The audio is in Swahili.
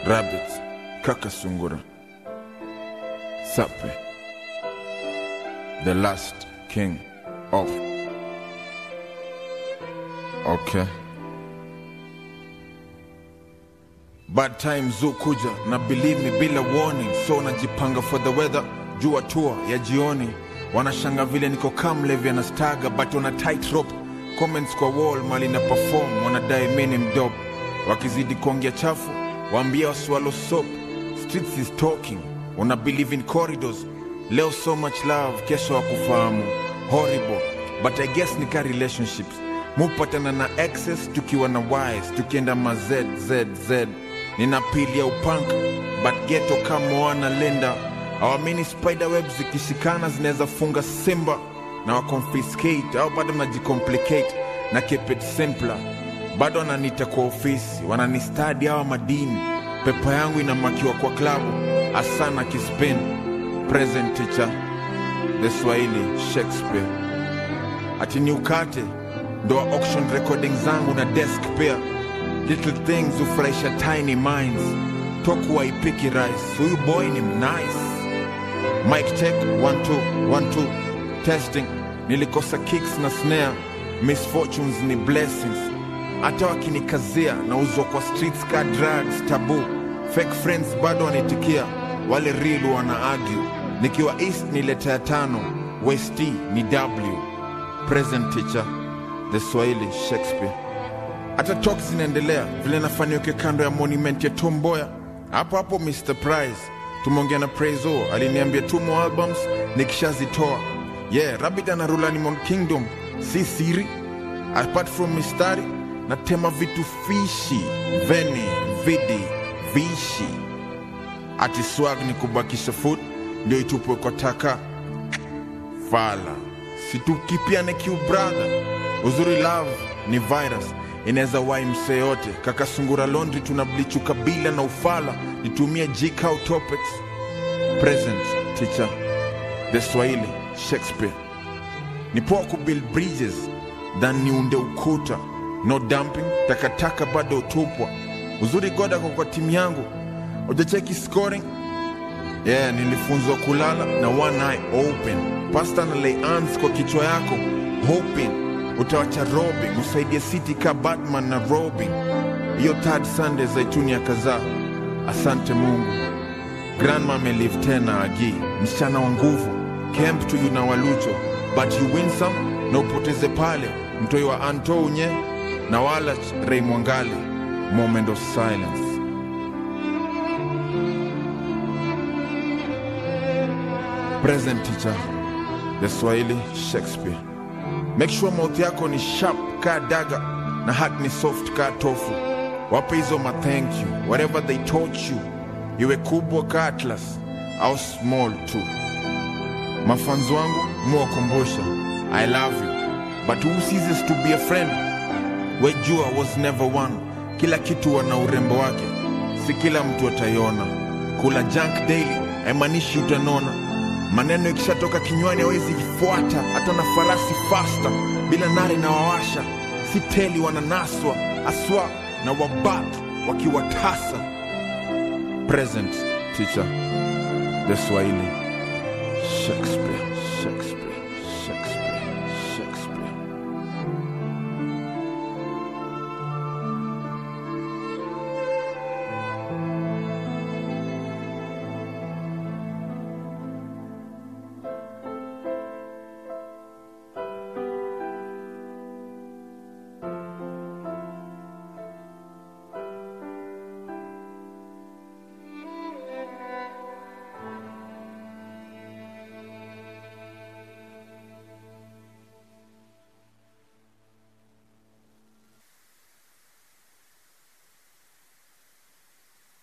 Rabbit, kaka sungura, Sape, the last king of. Okay. Bad times zukuja na believe me bila warning, so najipanga for the weather. Jua tour ya jioni, wanashanga vile niko kamlevi anastaga, but on a tight rope. Comments kwa wall mali na perform, wanadai mimi ni mdope. Wakizidi kuongea chafu, waambia waswallow soap. Streets is talking, una believe in corridors. Leo so much love, kesho wakufahamu. Horrible, but I guess ni ka relationships. Mupatana na exes tukiwa na wise, tukienda ma z z z. Nina pili ya upunk, but ghetto kama Moana Linda. Awamini spider web zikishikana zinaweza funga simba na waconfiscate au bado najicomplicate na keep it simpler. Bado wananiita kwa ofisi, wananistadi hawa madini. Pepa yangu inamakiwa kwa klabu, asana kispin. Present teacher, the Swahili Shakespeare ati ni ukate ndo wa auction recording zangu na desk pia little things hufurahisha tiny minds toku waipiki rice huyu boy ni mnice mic check one two, one two. testing nilikosa kicks na snare misfortunes ni blessings hata wakinikazia na uzwa kwa streets ka drugs tabu fake friends bado wanaitikia wale real wana argue nikiwa east ni leta ya tano west ni w present teacher the swahili shakespeare hata talk zinaendelea vile nafaniweke kando ya monument ya tomboya hapo hapo mr price tumeongea na prezo aliniambia tumo albums nikishazitoa yeah rabbit anarula Animal kingdom si siri apart from mistari natema vitu fishi veni vidi vishi ati swag ni kubakisha food ndio itupwe kwa taka fala situkipiane kiu brother uzuri love ni virus inaweza wai msee yote kaka sungura laundry tuna blichu kabila na ufala nitumie jikau topics present teacher the swahili shakespeare ni poa kubuild bridges than niunde ukuta no dumping takataka bado utupwa uzuri goda kwa kwa timu yangu ujacheki scoring yeah nilifunzwa kulala na one eye open pasta na lay hands kwa kichwa yako hoping utawacha robin usaidie city ka batman na robin hiyo third sunday zaituni ya kadhaa asante mungu grandma amelive tena agi msichana wa nguvu camp to you na walucho but you win some na upoteze pale mtoi wa anto unye na wala rei mwangale moment of silence present teacher the swahili shakespeare make sure mouth yako ni sharp ka daga na heart ni soft ka tofu wape hizo ma thank you whatever they taught you iwe kubwa ka atlas au small tu mafanzi wangu muwakumbusha i love you but who ceases to be a friend wejua was never one kila kitu wana urembo wake si kila mtu ataiona kula junk daily haimaanishi utanona maneno ikishatoka kinywani hawezi ifuata hata na farasi fasta bila nare na wawasha si teli wananaswa aswa na wabat wakiwatasa present teacher the swahili shakespeare shakespeare